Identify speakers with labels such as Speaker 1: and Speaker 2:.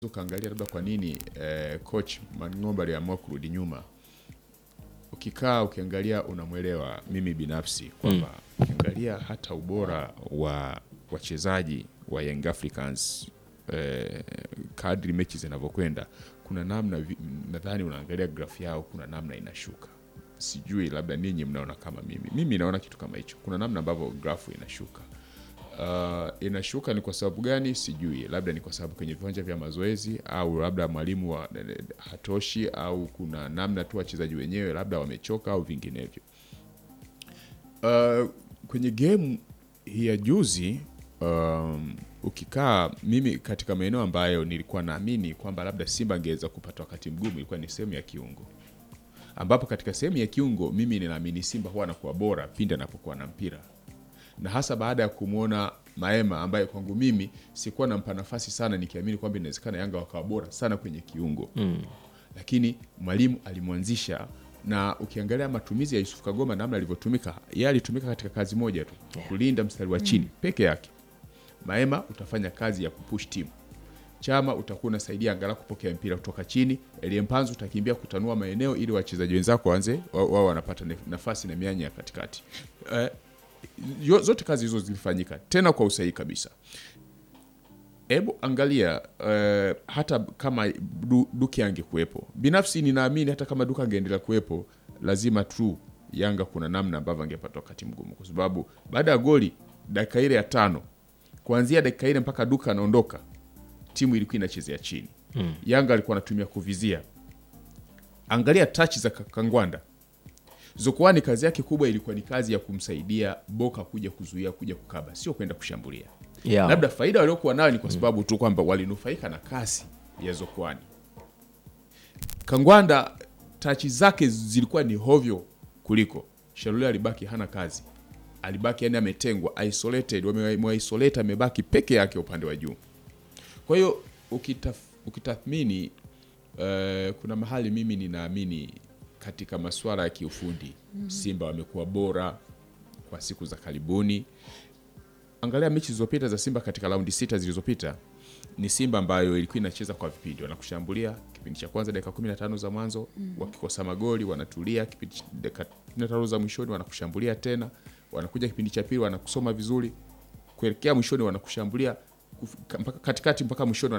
Speaker 1: ukaangalia labda kwa nini eh, coach Mang'ombe aliamua kurudi nyuma. Ukikaa ukiangalia, unamwelewa mimi binafsi kwamba ukiangalia hata ubora wa wachezaji wa Young Africans eh, kadri mechi zinavyokwenda, kuna namna vi- nadhani unaangalia grafu yao, kuna namna inashuka. Sijui labda ninyi mnaona kama mimi, mimi naona kitu kama hicho, kuna namna ambavyo grafu inashuka. Uh, inashuka ni kwa sababu gani sijui, labda ni kwa sababu kwenye viwanja vya mazoezi au labda mwalimu wa hatoshi au kuna namna tu wachezaji wenyewe labda wamechoka au vinginevyo. Uh, kwenye game hii ya juzi um, ukikaa mimi katika maeneo ambayo nilikuwa naamini kwamba labda Simba angeweza kupata wakati mgumu ilikuwa ni sehemu ya kiungo, ambapo katika sehemu ya kiungo mimi ninaamini Simba huwa anakuwa bora pindi anapokuwa na mpira na hasa baada ya kumwona Maema ambaye kwangu mimi sikuwa nampa nafasi sana, nikiamini kwamba inawezekana Yanga wakawa bora sana kwenye kiungo mm. Lakini mwalimu alimwanzisha, na ukiangalia matumizi ya Yusuf Kagoma namna alivyotumika, yeye alitumika katika kazi moja tu, kulinda mstari wa chini peke yake. Maema utafanya kazi ya kupush timu Chama utakuwa unasaidia angalau kupokea mpira kutoka chini. Eliempanzu utakimbia kutanua maeneo ili wachezaji wenzako waanze wao wao wanapata nef- nafasi na mianya ya katikati. Eh, yo- zote kazi hizo zilifanyika tena kwa usahihi kabisa. Hebu angalia eh, hata kama du, Duke angekuwepo, binafsi ninaamini hata kama Duke angeendelea kuwepo, lazima tu Yanga kuna namna ambavyo angepata wakati mgumu, kwa sababu baada ya goli dakika ile ya tano, kuanzia dakika ile mpaka Duke anaondoka, timu ilikuwa inachezea chini mm. Yanga alikuwa anatumia kuvizia. Angalia tachi za Ka- Kangwanda Zokoani, kazi yake kubwa ilikuwa ni kazi ya kumsaidia Boka kuja kuzuia, kuja kukaba, sio kwenda kushambulia
Speaker 2: Yeah.
Speaker 1: labda faida waliokuwa nayo ni kwa sababu tu kwamba walinufaika na kasi ya Zokwani. Kangwanda tachi zake zilikuwa ni hovyo kuliko Shalule. Alibaki hana kazi, alibaki yani ametengwa, isolated, wameisolate, amebaki peke yake upande wa juu. Kwa hiyo ukitaf, ukitathmini eh, kuna mahali mimi ninaamini katika masuala ya kiufundi Simba wamekuwa bora kwa siku za karibuni. Angalia mechi zilizopita za Simba katika raundi sita zilizopita, ni Simba ambayo ilikuwa inacheza kwa vipindi, wanakushambulia kipindi cha kwanza dakika 15 za mwanzo, wakikosa magoli wanatulia, kipindi cha- dakika 15 za mwishoni wanakushambulia tena, wanakuja kipindi cha pili wanakusoma vizuri, kuelekea mwishoni wanakushambulia kuf- mpaka katikati mpaka mwishoni wana